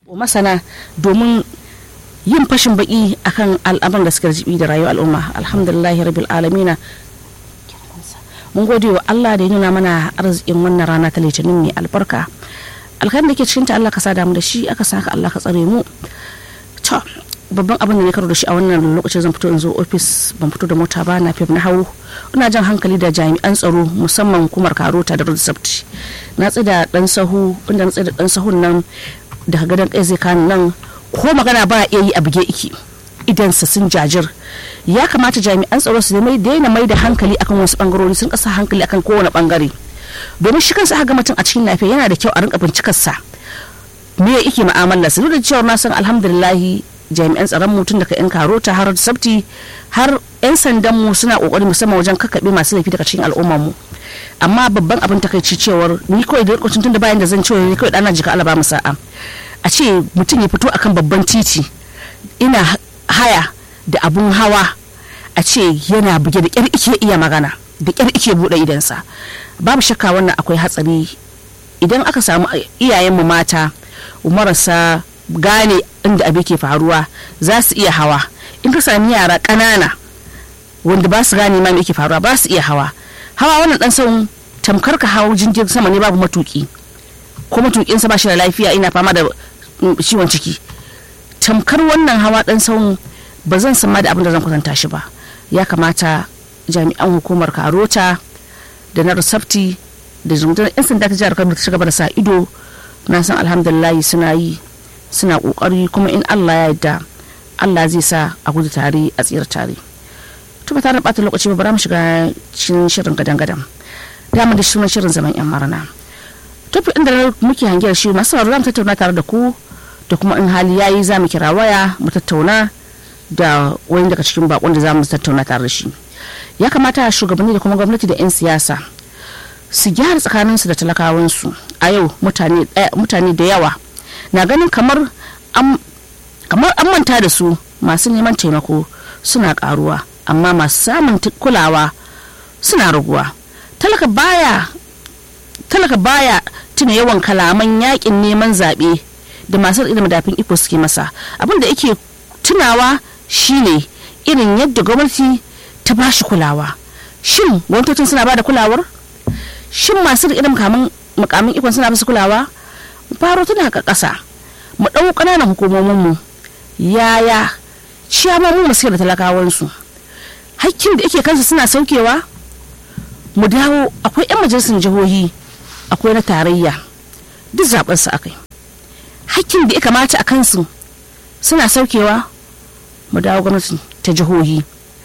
masana domin yin fashin baki akan al'amuran da suka jibi da rayuwar al'umma alhamdulillahi rabbil alamina mun gode wa Allah da ya nuna mana arzikin wannan rana ta litinin mai albarka alkhairin da ke cikin ta Allah ka sada mu da shi aka saka Allah ka tsare mu to babban abin da ne karo da shi a wannan lokacin zan fito in zo ofis ban fito da mota ba na fif na hawo ina jan hankali da jami'an tsaro musamman hukumar karota da road safety na tsida dan sahu inda na tsida dan sahun nan daga gadon kai zai kani nan ko magana ba iya yi a buge iki idan sa sun jajir ya kamata jami'an tsaro su daina mai da hankali akan wasu bangarori sun kasa hankali akan kowane bangare domin shi kansa ga mutum a cikin lafiya yana da kyau a rinka bincikar sa me ya yake mu'amalar su duk da cewa na san alhamdulillahi jami'an tsaron mu tun daga yan karota har sabti har yan sandan mu suna kokari musamman wajen kakkaɓe masu laifi daga cikin al'ummar mu amma babban abin takaici cewar ni kawai da lokacin tun da bayan da zan cewa ni kawai dana jika alaba sa'a a ce mutum ya fito akan babban titi ina haya da abun hawa a ce yana buge da kyar ike iya magana da kyar ike bude idansa babu shakka wannan akwai hatsari idan aka samu iyayenmu mata marasa gane inda abin ke faruwa za su iya hawa in ka sami yara ƙanana wanda ba su gane ma me yake faruwa ba su iya hawa hawa wannan dan son tamkar ka hawo jirgin sama ne babu matuki ko matukinsa ba shi da lafiya ina fama da ciwon ciki tamkar wannan hawa dan son ba zan san ma da abin da zan kwatanta shi ba ya kamata jami'an hukumar karota da na resafti da zungutar yan sanda ta jihar kano ta gaba da sa ido na san alhamdulillahi suna yi suna kokari kuma in allah ya yarda allah zai sa a gudu tare a tsira tare to ba tare da bata lokaci ba bara mu shiga cikin shirin gadan gadan dama da sunan shirin zaman yan marana tafi inda muke hangiyar shi masu sauraro za mu tattauna tare da ku da kuma in hali yayi za mu kira waya mu tattauna da wani daga cikin bakon da za mu tattauna tare da shi ya kamata shugabanni da kuma gwamnati da 'yan siyasa su gyara tsakaninsu da talakawansu a yau mutane da yawa na ganin kamar an manta da su masu neman taimako suna karuwa amma masu samun kulawa suna raguwa talaka baya talaka baya tuna yawan kalaman yakin neman zaɓe da masu da madafin iko suke masa abin da yake tunawa shine irin yadda gwamnati ta ba shi kulawa shin gwamnatocin suna ba da kulawar shin masu da mukamin ikon suna basu kulawa faro tana ka ƙasa mu ɗau ƙananan hukumominmu yaya ciyamomin mu suke da talakawansu hakkin da yake kansu suna saukewa mu dawo akwai 'yan majalisar jihohi akwai na tarayya duk zaben su akai hakkin da ya kamata a kansu suna saukewa mu dawo gwamnati ta jihohi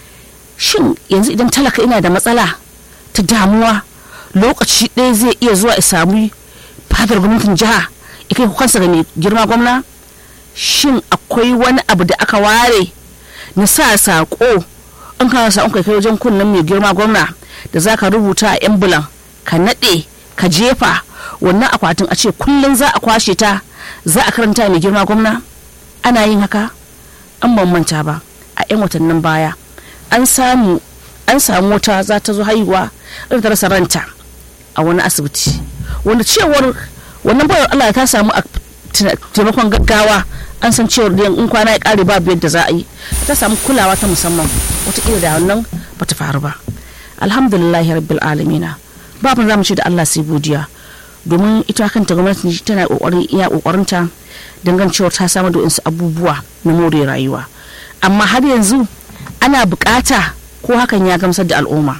shin yanzu idan talaka ina da matsala ta damuwa lokaci ɗaya zai iya zuwa ya samu fadar gwamnatin jiha ya kai kansa ga mai girma gwamna shin akwai wani abu da aka ware na sa saƙo in kana sa kai kai wajen kunnen mai girma gwamna da za ka rubuta a embulan ka naɗe ka jefa wannan akwatin a ce kullum za a kwashe ta za a karanta mai girma gwamna ana yin haka an bambanta ba a 'yan watannin baya an samu an samu wata za ta zo haihuwa ta rasa ranta a wani asibiti wanda cewar wannan bayar Allah ta samu a taimakon gaggawa an san cewar da in kwana ya kare babu yadda za a yi ta samu kulawa ta musamman wataƙila da wannan ba ta faru ba alhamdulillah rabbil alamina babu za mu ce da Allah sai godiya domin ita kanta gwamnati tana kokarin iya kokarinta dangan cewar ta samu da wasu abubuwa na more rayuwa amma har yanzu ana bukata ko hakan ya gamsar da al'umma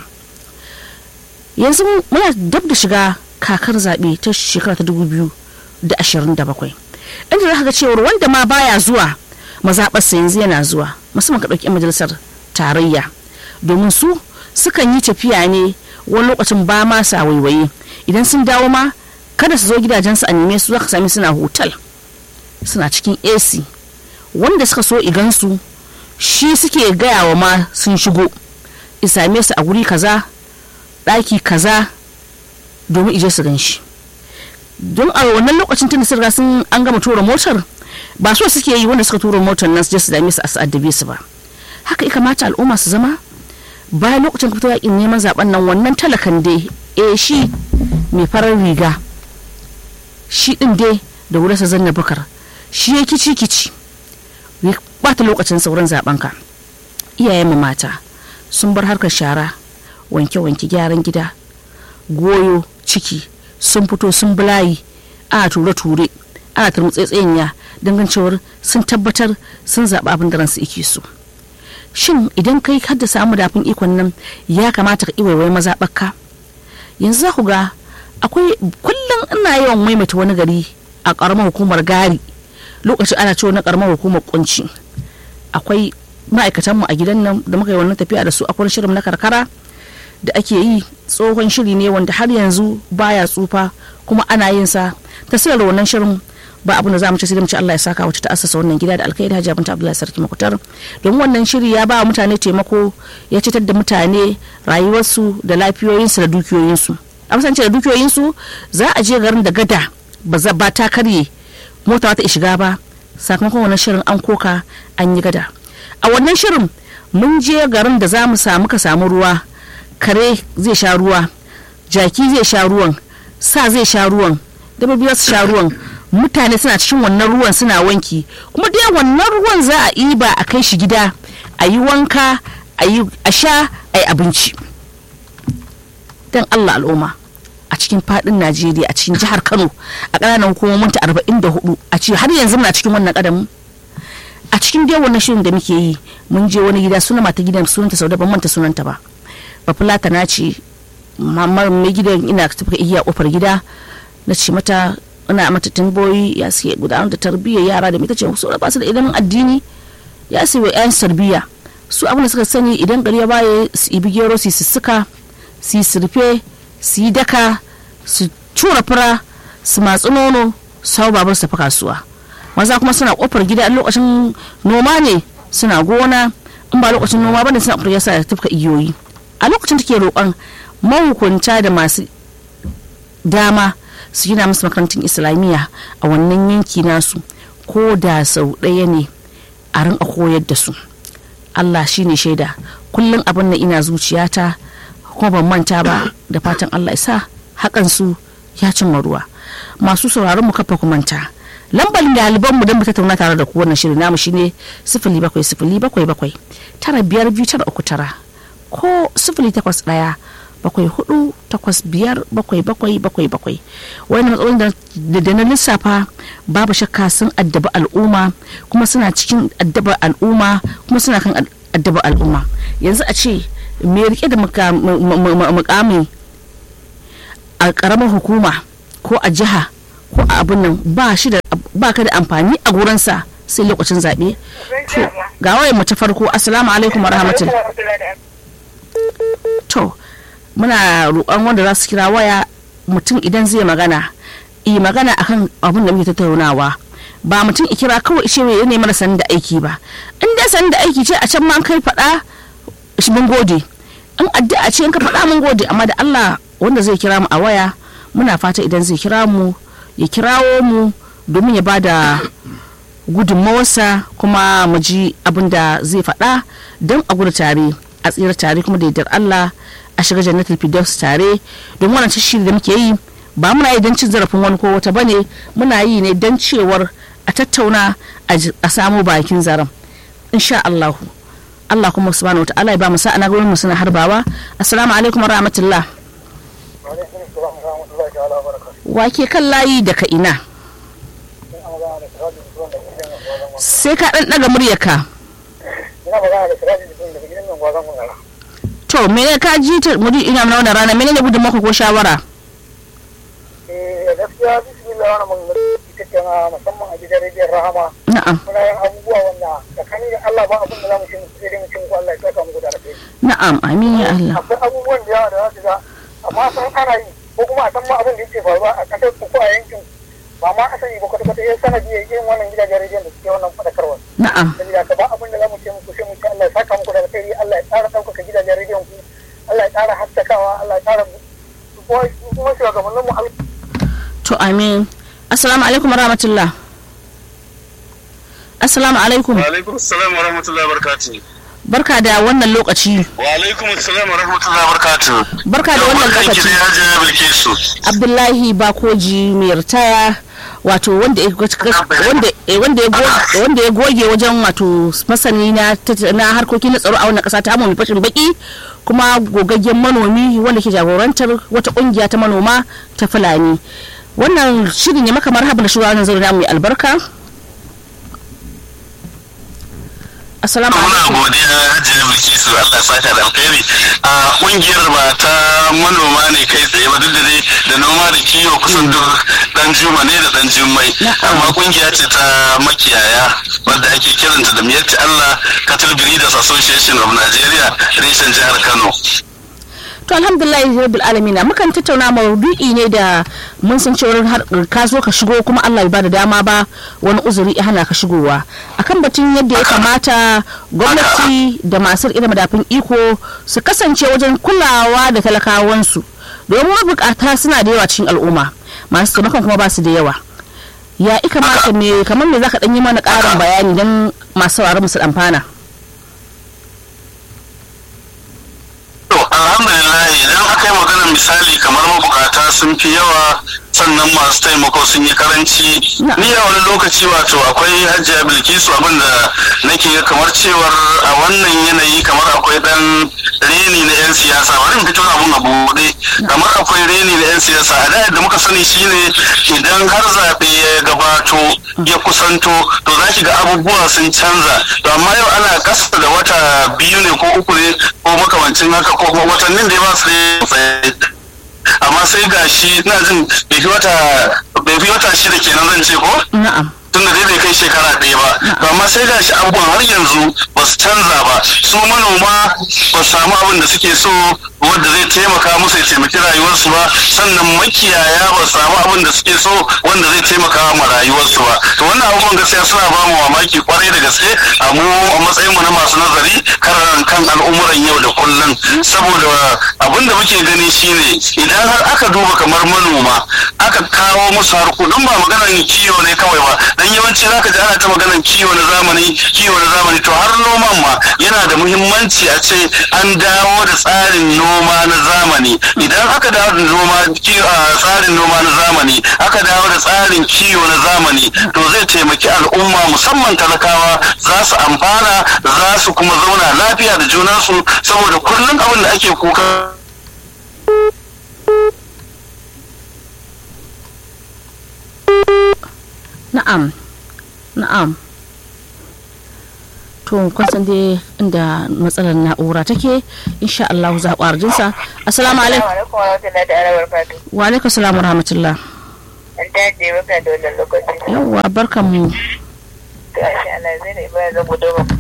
yanzu muna dab da shiga kakar zaɓe ta shekara ta dubu biyu da ashirin da bakwai inda za ga cewar wanda ma baya zuwa mazaɓarsa yanzu yana zuwa musamman ka ɗauki majalisar tarayya domin su sukan yi tafiya ne wani lokacin ba ma sa waiwaye idan sun dawo ma kada su zo gidajensu a neme su za ka sami suna hotel suna cikin ac wanda suka so igansu shi suke gaya wa ma sun shigo same su a guri kaza ɗaki kaza domin ije su gan shi don a wannan lokacin tun da sun sun an gama tura motar ba so suke yi wanda suka tura motar nan su je su dame su a addabe su ba haka ya kamata al'umma su zama bayan lokacin ka fito yakin neman zaben nan wannan talakan dai eh shi mai farar riga shi din dai da wurarsa zanna bakar shi ya kici kici ya bata lokacin sauran zaben ka iyayen mu mata sun bar harkar shara wanke wanke gyaran gida goyo ciki sun fito sun bulayi ana ture ture ana turmutsetseniya dangancewar sun tabbatar sun zaɓi abin da ransu ike so shin idan kai har da samu dafin ikon nan ya kamata ka iwaiwai mazaɓarka yanzu za ku ga akwai kullum ina yawan maimaita wani gari a ƙaramar hukumar gari lokacin ana cewa na ƙaramar hukumar kunci akwai ma'aikatanmu a gidan nan da muka yi wannan tafiya da su akwai shirin na karkara da ake yi tsohon shiri ne wanda har yanzu baya tsufa kuma ana yin sa tasirar wannan shirin ba abin da za mu ci sai mu ci Allah ya saka wacce ta asasa wannan gida da alkhairi Hajji Binta Abdullahi Sarki Makutar don wannan shiri ya ba mutane taimako ya citar da mutane rayuwarsu da lafiyoyinsu da dukiyoyinsu a kasance da dukiyoyinsu za a je garin da gada ba za ba ta karye mota ta shiga ba sakamakon wannan shirin an koka an yi gada a wannan shirin mun je garin da za mu samu ka samu ruwa kare zai sha ruwa jaki zai sha ruwan sa zai sha ruwan dabbobi za su sha ruwan mutane suna cikin wannan ruwan suna wanki kuma dai wannan ruwan za a yi ba a kai shi gida a yi wanka a sha a yi abinci don allah al'umma a cikin fadin najeriya a cikin jihar kano a ƙananan hukumomin ta 44 a ce har yanzu muna cikin wannan ƙadamin a cikin dai wannan shirin da muke yi mun je wani gida suna mata gidan sunanta sau da ban manta sunanta ba bafulata na ce mamar mai gidan ina tafi iya kofar gida na ce mata ina mata tamboyi ya siya gudanar da tarbiyyar yara da mita ce su ba su da ilimin addini ya siya yan sarbiya su abin da suka sani idan gari ya baye su ibi gero su sussuka su yi surfe su yi daka su cura fura su matsi nono su hau babar su tafi kasuwa maza kuma suna kofar gida lokacin noma ne suna gona in ba lokacin noma bane suna kofar yasa tafka igiyoyi a lokacin take roƙon mahukunta da masu dama su gina musu makarantun islamiyya a wannan yanki nasu ko da sau ɗaya ne a rinka koyar da su allah shine shaida kullum abin da ina zuciyata kuma ban manta ba da fatan allah isa hakan su ya cimma ruwa masu sauraron mu kafa manta lambar ɗaliban mu don mu tattauna tare da ku wannan shirin namu shine sifili bakwai sifili bakwai bakwai tara biyar biyu tara uku tara ko sifili takwas ɗaya bakwai hudu takwas biyar bakwai bakwai bakwai bakwai wani matsalolin da na lissafa babu shakka sun addaba al'umma kuma suna cikin addaba al'umma kuma suna kan addaba al'umma yanzu a ce mai rike da mukami a karamar hukuma ko a jiha ko a abin nan ba shi da ba ka da amfani a gurinsa sai lokacin zaɓe to ga wayan mu ta farko assalamu alaikum wa rahmatullahi to muna roƙon wanda za su kira waya mutum idan zai magana yi magana akan abin da muke tattaunawa ba mutum i kira kawai ce ya ne mana sanin da aiki ba in dai sanin da aiki ce a can ma kai faɗa mun gode in addu'a ce in ka faɗa mun gode amma da Allah wanda zai kira mu a waya muna fata idan zai kira mu ya kirawo mu domin ya bada gudunmawarsa kuma mu ji abin da zai faɗa don a gudu tare a tsira tare kuma da yardar Allah a shiga jannatul firdaus tare don wannan shiri da muke yi ba muna yi don cin zarafin wani ko wata bane muna yi ne don cewar a tattauna a samu bakin zaren insha Allah Allah kuma subhanahu wataala ya ba mu sa'a na gurin mu suna harbawa assalamu alaikum wa rahmatullah wa ke kan layi daga ina sai ka dan daga muryarka ina magana da sirajin jikin daga gidan nan gwazon mangala to mene ka ji ta muri ina mana wannan rana menene gudun maka ko shawara eh gaskiya bismillah wannan mangala ita ce na musamman a gidan rediyon rahama na'am muna yin abubuwa wanda tsakanin da Allah ba abin da za mu shi sai dai mu cin ku Allah ya saka muku da alheri na'am amin ya Allah akwai abubuwan da yawa da za su ga amma san ana yi ko kuma a san ma abin da yake faruwa a kasar ku ko a yankin ba ma asali ba kwata kwata yin sanadi ya yin wannan gidajen rediyon da suke wannan faɗakarwa na'am sabida ka ba abin da za mu ce muku sai mu ce Allah ya saka muku da alheri Allah ya ƙara ɗaukaka gidajen rediyon ku Allah ya ƙara haskakawa Allah ya ƙara kuma shugabannin mu Allah to amin assalamu alaikum wa rahmatullah assalamu alaikum Wa alaikum assalam wa rahmatullahi wa barakatuh. barka da wannan lokaci Wa alaikum assalam wa rahmatullahi wa barakatuh. barka da wannan lokaci ya je Bilkisu. abdullahi bakoji mai ritaya wato wanda ya wanda eh, wanda ya goge wanda ya goge wajen wato masani na tat- na harkokin na tsaro a wannan kasa ta mu fashin baki kuma gogaggen manomi wanda ke jagorantar wata kungiya ta manoma ta fulani wannan shirin ya maka marhaba da shugaban zaure namu mai albarka assalamu muna alaikum godiya hajjiyar bilkisu allah ya saka da alkhairi a kungiyar ba ta manoma ne kai tsaye ba duk da dai da noma da kiwo kusan duk dan juma ne da dan jummai Na'am. amma kungiya ce ta makiyaya wadda ake kiranta da miyatti allah cattle breeders association of nigeria reshen jihar kano to alhamdulillah rabbil alamin mukan tattauna maudu'i ne da mun san cewa har ka zo ka shigo kuma Allah bai bada dama ba wani uzuri ya hana ka shigowa akan batun yadda ya kamata gwamnati da masu irin madafin iko su kasance wajen kulawa da talakawansu domin mabukata suna da yawa cikin al'umma masu taimakon kuma ba su da yawa ya ika mata me kamar me zaka dan yi mana karin bayani don masu sauraron su amfana To, alhamdulillah idan aka yi maganar misali kamar mabukata sun fi yawa sannan masu taimako sun yi karanci Na'am. ni a wani lokaci wato akwai hajjiya bilkisu abinda nake ga kamar cewar a wannan yanayi kamar akwai dan reni na 'yan siyasa bari in fito abun a buɗe kamar akwai reni na 'yan siyasa a da yadda muka sani shine idan har zaɓe ya gabato ya kusanto to za ki ga abubuwa sun canza to amma yau ana kasa da wata biyu ne ko uku ne ko makamancin haka ko kuma watannin da ya ba su da amma sai gashi ina jin bai fi wata bai fi wata shida kenan zan ce ko na'am tun da dai bai kai shekara ɗaya ba to amma sai gashi abubuwan har yanzu ba su canza ba su manoma ba su samu abin da suke so wanda zai taimaka musu ya taimaki rayuwarsu ba sannan makiyaya ba su samu abin da suke so wanda zai taimaka ma rayuwarsu ba to wannan abubuwan gaskiya suna ba mu mamaki kwarai da gaske a mu a matsayin mu na masu nazari kan kan al'umuran yau da kullum saboda abin da muke gani shine idan har aka duba kamar manoma aka kawo musu harkokin ba maganar kiwo ne kawai ba dan yawanci zaka ji ana ta maganar kiwo na zamani kiwo na zamani to har noman ma yana da muhimmanci a ce an dawo da tsarin noma na zamani idan aka dawo da noma kiwo a tsarin noma na zamani aka dawo da tsarin kiwo na zamani to zai taimaki al'umma musamman talakawa za su amfana za su kuma zauna lafiya da junansu saboda kullum abin da ake kuka na'am na'am to kun san dai inda matsalar na'ura take insha Allah za ku arjinsa assalamu alaikum alaikum wa rahmatullahi ta'ala wa barakatuh. wa alaikum assalam wa rahmatullah An dace maka da wannan lokaci. yawwa barkan mu Ga shi Allah zai ne bayan zan gudu ba.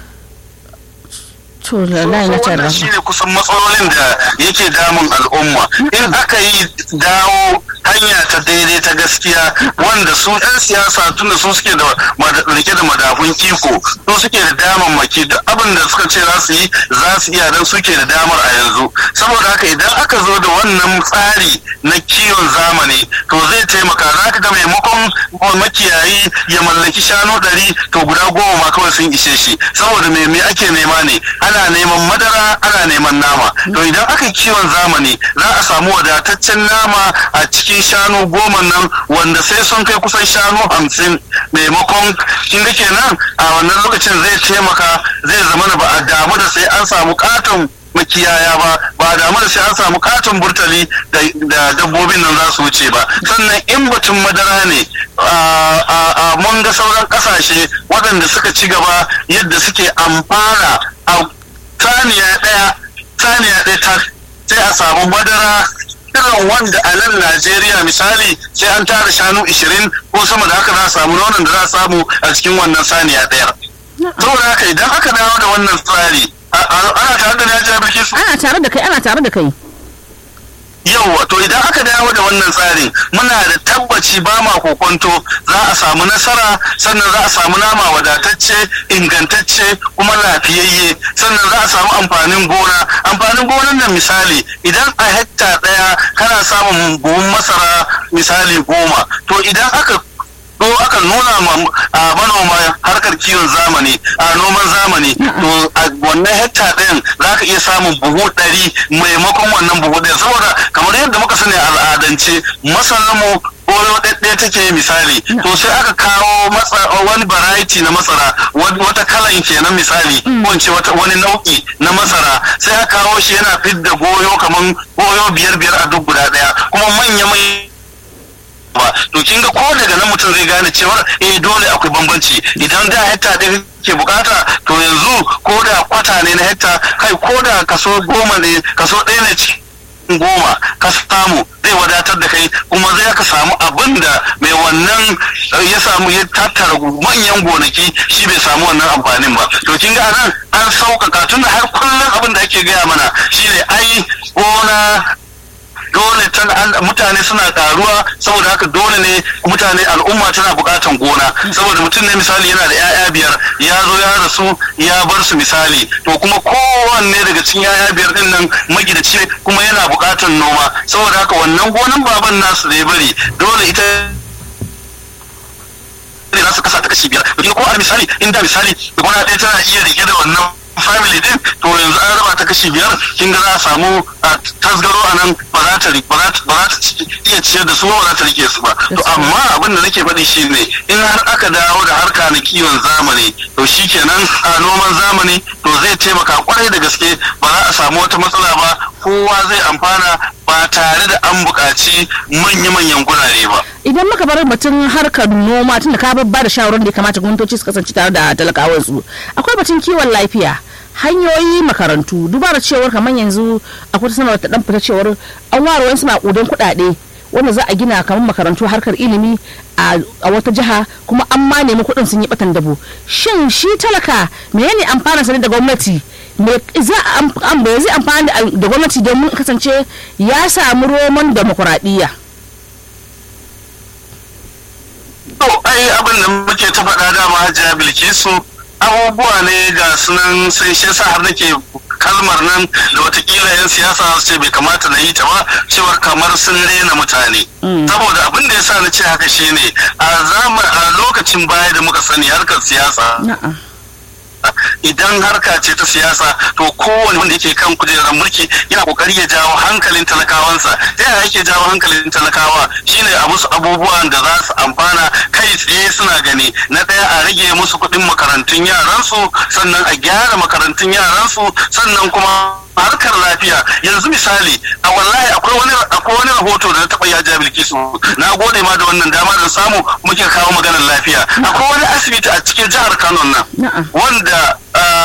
to lallahi na tare wannan shi ne kusan matsalolin da yake damun al'umma in aka yi dawo hanya ta daidai ta gaskiya wanda su 'yan siyasa tunda su suke da mad- rike da madafun iko su suke da damammaki duk abin da suka ce za su yi za su iya dan suke da damar a yanzu saboda haka idan aka zo da wannan tsari na kiwon zamani to zai taimaka za ka ga maimakon makiyayi ya mallaki shanu ɗari to guda goma ma kawai sun ishe shi saboda me me ake nema ne ana neman madara ana neman nama to idan aka yi kiwon zamani za a samu wadataccen nama a cikin shanu goma nan wanda sai sun kai kusan shanu hamsin maimakon kin ga kenan a wannan lokacin zai taimaka zai zama ba a damu da sai an samu katon makiyaya ba ba damu da sai an samu katon burtali da da dabbobin nan za su wuce ba sannan in batun madara ne a- a a mun ga sauran kasashe waɗanda suka ci gaba yadda suke amfana a saniya ɗaya saniya ɗaya ta sai a samu madara irin wanda a nan Najeriya misali sai an tara shanu 20 ko sama da haka za a samu nonon da za a samu a cikin wannan saniya ɗaya. Saboda haka idan aka dawo da wannan tsari a- a- ana tare da Najeriya Bilkisu? ana tare da kai ana tare da kai Yauwa to idan aka dawo da wannan tsarin muna da tabbaci ba ma kokonto za a samu nasara sannan za a samu nama wadatacce ingantacce kuma lafiyayye sannan za a samu amfanin gona amfanin gonan nan misali idan a hekta ɗaya kana samun buhun masara misali goma to idan aka ko aka nuna ma a manoma harkar kiwon zamani a noman zamani to a wannan hekta ɗin za ka iya samun buhu ɗari maimakon wannan buhu ɗaya saboda kamar yadda muka sani a al'adance masananmu goyo ɗaɗɗaya take misali to sai aka kawo wani variety na masara wata kalan kenan misali ko in ce wani nau'i na masara sai aka kawo shi yana fidda goyo kaman goyo biyar biyar a duk guda ɗaya kuma manya manya ba to kin ga ko daga nan mutum zai gane cewa eh dole akwai bambanci idan da hekta ɗaya ke bukata to yanzu ko da kwata ne na hekta kai ko da kaso goma ne kaso ɗaya ne cikin goma ka samu zai wadatar da kai kuma zai ka samu abin da mai wannan ya samu ya tattara manyan gonaki shi bai samu wannan amfanin ba to kin ga nan an sauƙaƙa tun da har kullum abin da ake gaya mana shine ai gona dole mutane suna karuwa saboda haka dole ne mutane al'umma tana bukatan gona saboda mutum ne misali yana da 'ya'ya biyar ya zo ya rasu ya bar su misali to kuma kowanne daga cikin 'ya'ya biyar din nan magidaci kuma yana bukatan noma saboda haka wannan gonan baban nasu da ya bari dole ita ne za su kasa ta kashi biyar ko a misali inda misali gona ɗaya tana iya rike da wannan family din to yanzu an raba ta kashi biyar kin ga za a samu tasgaro a nan ba za ta ba za ta iya ciyar da su ba za ta rike su ba to amma abin da nake faɗi shine in har aka dawo da harka na kiwon zamani to shikenan a noman zamani to zai taimaka kwarai da gaske ba za a samu wata matsala ba kowa zai amfana ba tare da an buƙaci manya-manyan gurare ba. Idan muka bar batun harkar noma tun da ka ba da shawarar da ya kamata gwamnatoci su kasance tare da talakawansu akwai batun kiwon lafiya hanyoyi makarantu duba da cewar kamar yanzu akwai sanarwar ta dan fita cewar an ware wasu makudan kuɗaɗe wanda za a gina kamar makarantu harkar ilimi a wata jiha kuma an ma nemi kuɗin sun yi batan dabo shin shi talaka menene amfanin sa da gwamnati me za a zai amfani da gwamnati domin kasance ya samu roman demokuraɗiyya to ai abin da muke ta faɗa dama hajiya bilkisu abubuwa ne ga sunan sai shi yasa har nake kalmar nan da watakila yan siyasa su ce bai kamata na yi ta ba cewar kamar sun rena mutane saboda abin da yasa na ce haka shine a a lokacin baya da muka sani harkar siyasa idan harka ce ta siyasa to kowane wanda yake kan kujerar mulki yana kokari ya jawo hankalin talakawansa ta yaya yake jawo hankalin talakawa shine a musu abubuwan da za su amfana kai tsaye suna gani na ɗaya a rage musu kuɗin makarantun yaransu sannan a gyara makarantun yaransu sannan kuma harkar lafiya yanzu misali a wallahi akwai wani akwai wani rahoto da na taɓa ya jabil su na gode ma da wannan dama da samu muke kawo maganar lafiya akwai wani asibiti a cikin jihar Kano nan wanda